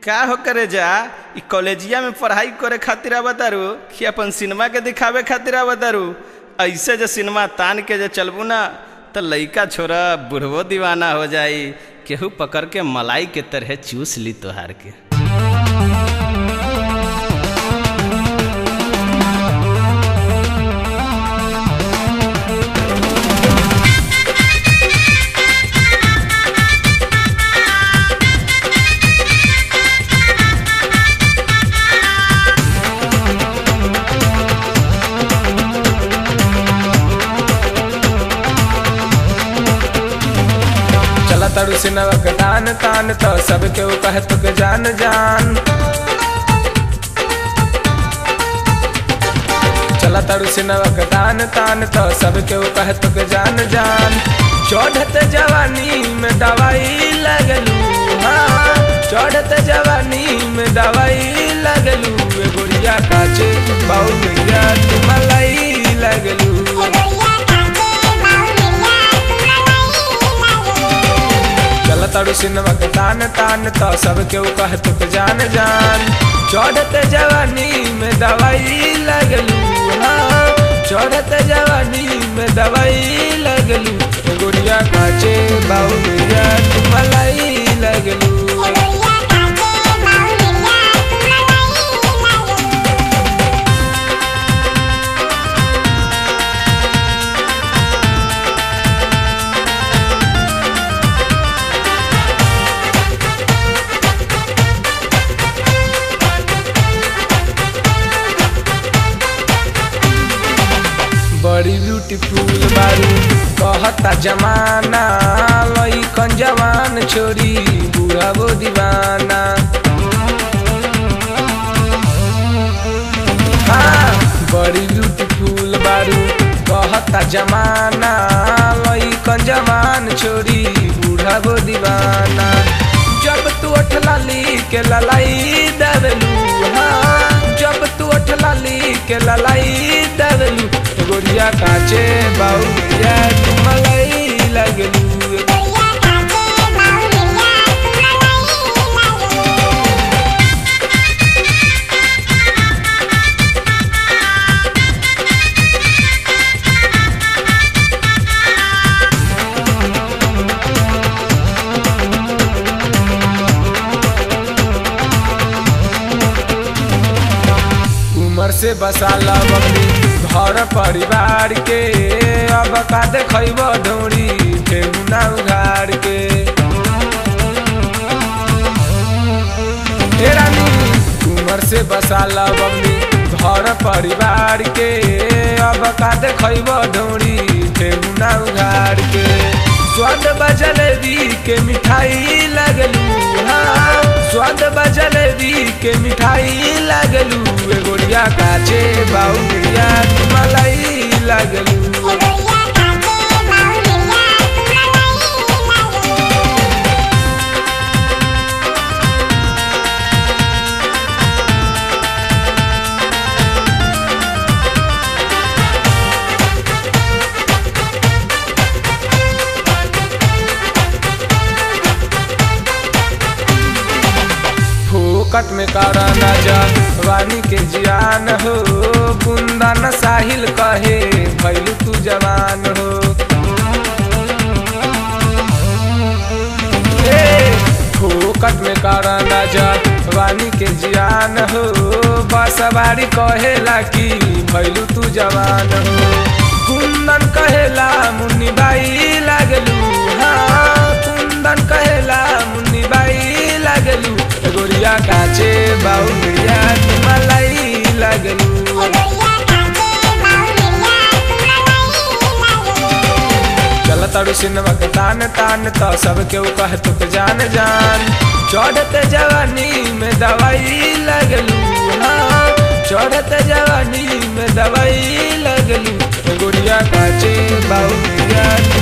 का हो करे जा ई कॉलेजिया में पढ़ाई करे खातिर आवतारू कि अपन सिनेमा के दिखावे खातिर आवतारू ऐसे जो सिनेमा तान के जो चलबू ना तो लइका छोरा बुढ़वो दीवाना हो जाई केहू पकड़ के मलाई के तरह चूस ली तोहार के चला तारू सिनवा के तान तान तो सबके वो कहे तो के जान जान चला तारू सिनवा के तान तान तो सबके वो कहे तो के जान जान चढ़त जवानी में दवाई लगलू हाँ चढ़त जवानी में दवाई लगलू ए गुड़िया काचे बाऊ मिया तू मलाई लगलू चल तारू सिनेमा के तान तान तो सब केहू कहे तो के जान जान चढ़त जवानी में दवाई लगलू हाँ चढ़त जवानी में दवाई लगलू ए गुड़िया काचे बाऊ मिया तू मलाई लगलू बड़ी ब्यूटीफुल बारू कहता जमाना लइकन जवान छोरी बुढ़ा वो दीवाना हाँ बड़ी ब्यूटीफुल बारू कहता जमाना लइकन जवान छोरी बुढ़ा वो दीवाना जब तू अठ लाली के ललाई दबलू हाँ जब तू अठ लाली के ललाई दबलू गोरिया काचे बाऊ मिया तू मलाई लगलू उमर से बसाला बकरी घर परिवार के अब का देखब ढोरी ठेहुना उघार के हे रानी उमर से बसाला बकरी घर परिवार के अब का देखब ढोरी ठेहुना उघार के स्वाद बजलेबी के मिठाई लगलू हाँ स्वाद बजलेबी के मिठाई लगलू ए गोरिया काचे बाऊ मिया मलाई लगलू फोकट में कारा ना जा वानी के जियान हो बुंदा न साहिल कहे भैलू तू जवान हो ए, फोकट में कारा ना जा वानी के जियान हो बसवारी कहेला कि भैलू तू जवान हो कुंदन कहेला मुन्नी बाई लागलू हाँ कुंदन कहेला मुन्नी बाई लागलू गोरिया काचे बाऊ मिया मलाई लगलू चल तारू सिनेमा के तान तान तो सब केहू कहे तो के जान जान चढ़त जवानी में दवाई लगलू हाँ चढ़त जवानी में दवाई लगलू गोरिया काचे बाऊ मिया